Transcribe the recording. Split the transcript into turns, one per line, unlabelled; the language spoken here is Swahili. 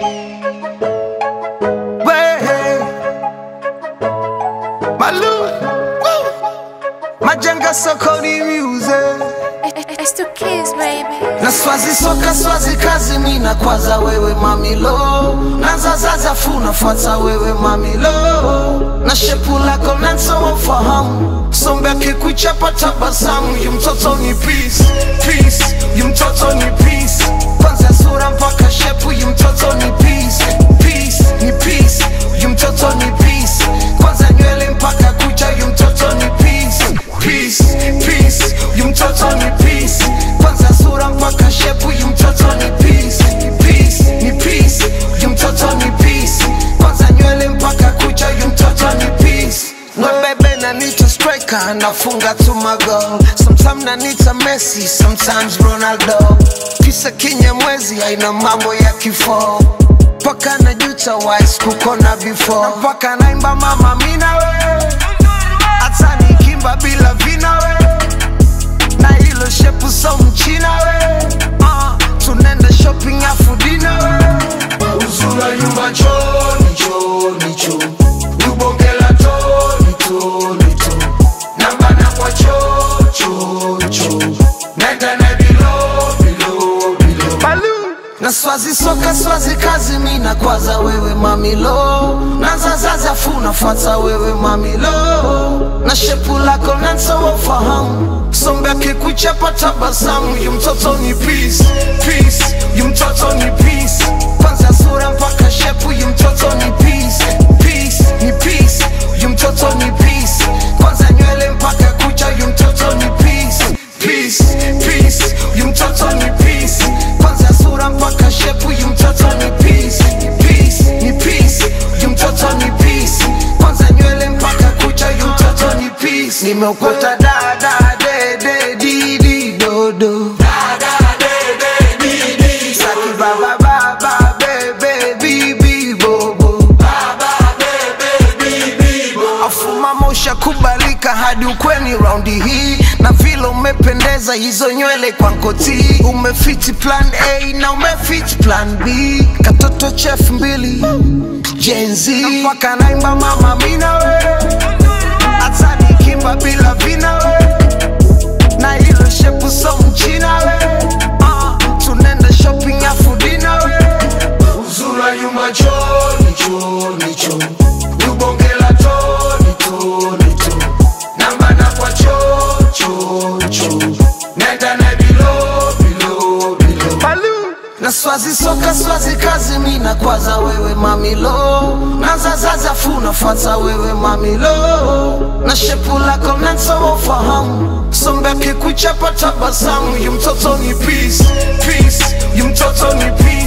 Way. Malu. Woo. Majenga sokoni music.
It's two kids, baby.
na swazi soka swazi kazi mina kwaza wewe mamilo nazazaza fu nafuata wewe mamilo na shepu lako nanso wafahamu sombe akikuchapa tabasamu yu mtoto ni peace peace yu mtoto ni peace kwanza sura mpaka shepu yu mtoto ni peace peace ni peace yu mtoto ni peace kwanza nywele mpaka kucha yu mtoto ni peace peace peace yu mtoto ni peace kwanza sura mpaka shepu yu mtoto ni peace peace ni peace yu mtoto ni peace kwanza nywele mpaka kucha yu mtoto ni peace No baby na nita striker nafunga tu mago Sometimes na nita Messi sometimes Ronaldo Kisa kinya mwezi haina mambo ya kifo Paka na juta wise kukona before Na Paka naimba mama mina we Hata nikimba bila vina we na hilo shepu so mchina we uh, tunenda shopping afu dina we uzura nyumba choni choni cho ubongela toni toni to nambana kwa cho cho cho nenda na bilo bilo bilo Balu. na swazi soka swazi kazi mina kwaza wewe mamilo nazazaza fu nafuata wewe mamilo na shepu lako nanso wafahamu sombe akikuchapa tabasamu yu mtoto ni peace peace yu mtoto ni peace kwanza sura mpaka shepu yu mtoto ni peace peace ni peace yu mtoto ni peace kwanza nywele mpaka kucha yu mtoto ni peace peace peace yu mtoto ni peace kwanza sura mpaka shepu yu mtoto ni peace peace ni peace yu mtoto ni peace kwanza nywele mpaka kucha yu mtoto ni peace nimeokota dada dede didi dodo Saki baba baba bebe bibi bobo afuma mosha kubalika hadi ukweni raundi hii na vile umependeza hizo nywele kwa nkoti umefiti plan a na umefiti plan b katoto chef mbili jenzi mpaka naimba mama mina we hata nikimba bila vina we na hilo shepu so mchina we uh, tunenda shopping afu dina we uzura nyuma choni choni cho ubongela toni toni to nambana kwa cho cho cho nenda na bilo bilo bilo Balu. na swazi soka swazi kazi mina kwaza wewe mamilo nazazaza fu nafuata wewe mamilo na shepu lako nanso wafahamu sombe akikuchapa tabasamu yu mtoto ni peace peace yu mtoto ni peace